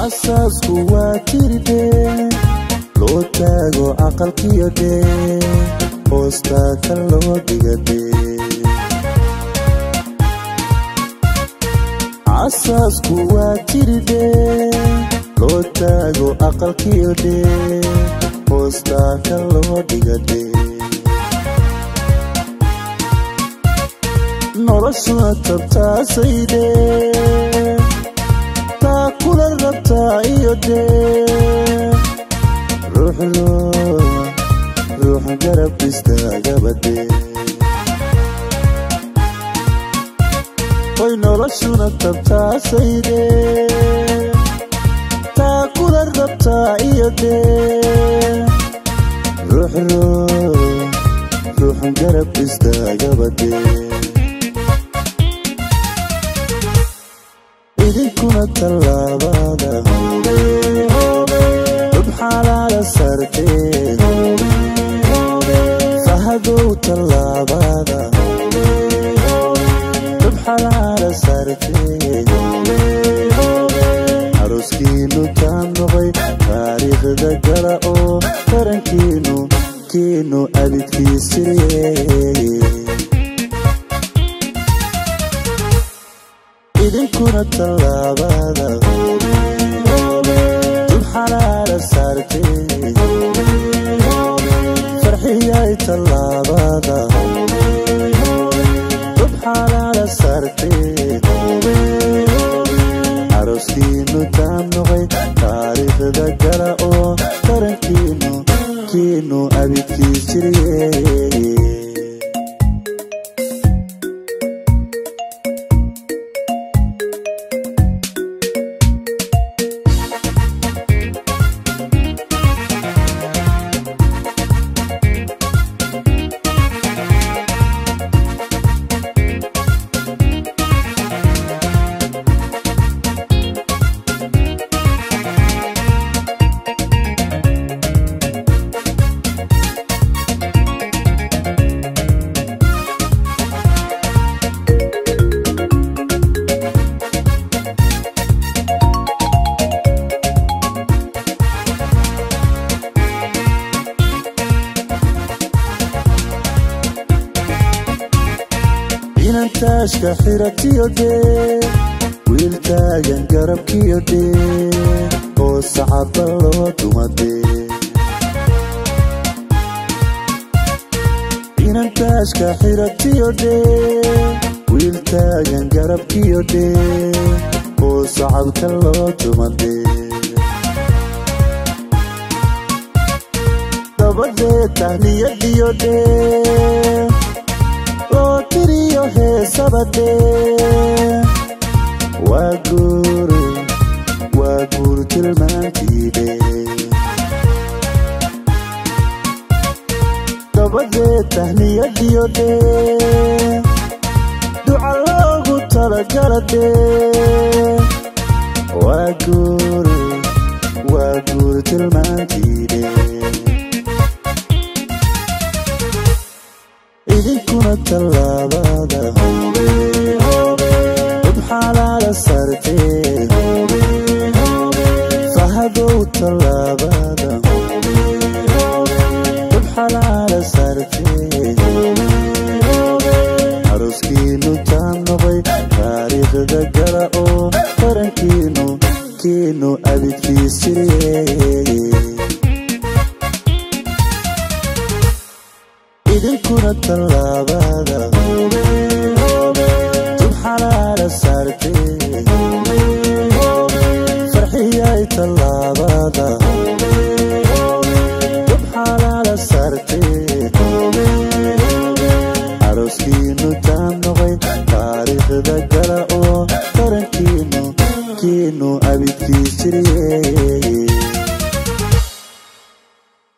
asaasku waa jirde loo taago aqalkiyo dhee hoostaa ka loo dhigade asaasku waa jirde loo taago aqalkiyo dhee hoostaa ka loo dhigade noloshuna tabtaasayde taa kula rabtaa iyo dee ruuxdo ruux garab istaagabade oy noloshuna tabtaasayde taa kula rabtaa iyo dee ruuxdo ruux garab istaagabade idinkuna tallaabada dub xalaala sartee fahadow tallaabada dub xalaala sartee aroskiinu taa noqay taariikhda gala oo tarankiinu kiinu abidkiisirye idinkuna tallaabada dub xalaala saartee farxiyay tallaabada dub xalaala saartee aroskiinu taa noqay taariikhda gala oo tarankiinu kiinu abidkiis jirye inantaashka xiratiyo dhee wiil taagan garabkiyo dhee oo sacaba loo dumadee inantaashka xiratiyo dhee wiil taagan garabkiyo dhee oo sacabka loo dumadee dabadee tahniyadiyo dhee loo tiriyo heesabadee waa guur waa guur tilmaantiide dabadee tahniyadiyo dhee duca loogu talagala dhee waa guur waa guur tilmaantiide idinkuna tallaabada dub xalaala sartee fahadow tallaabada dub xalaala sartee aroskiinu taa noqay taariikhda gala oo tarankiinu kiinu abidkiis jirye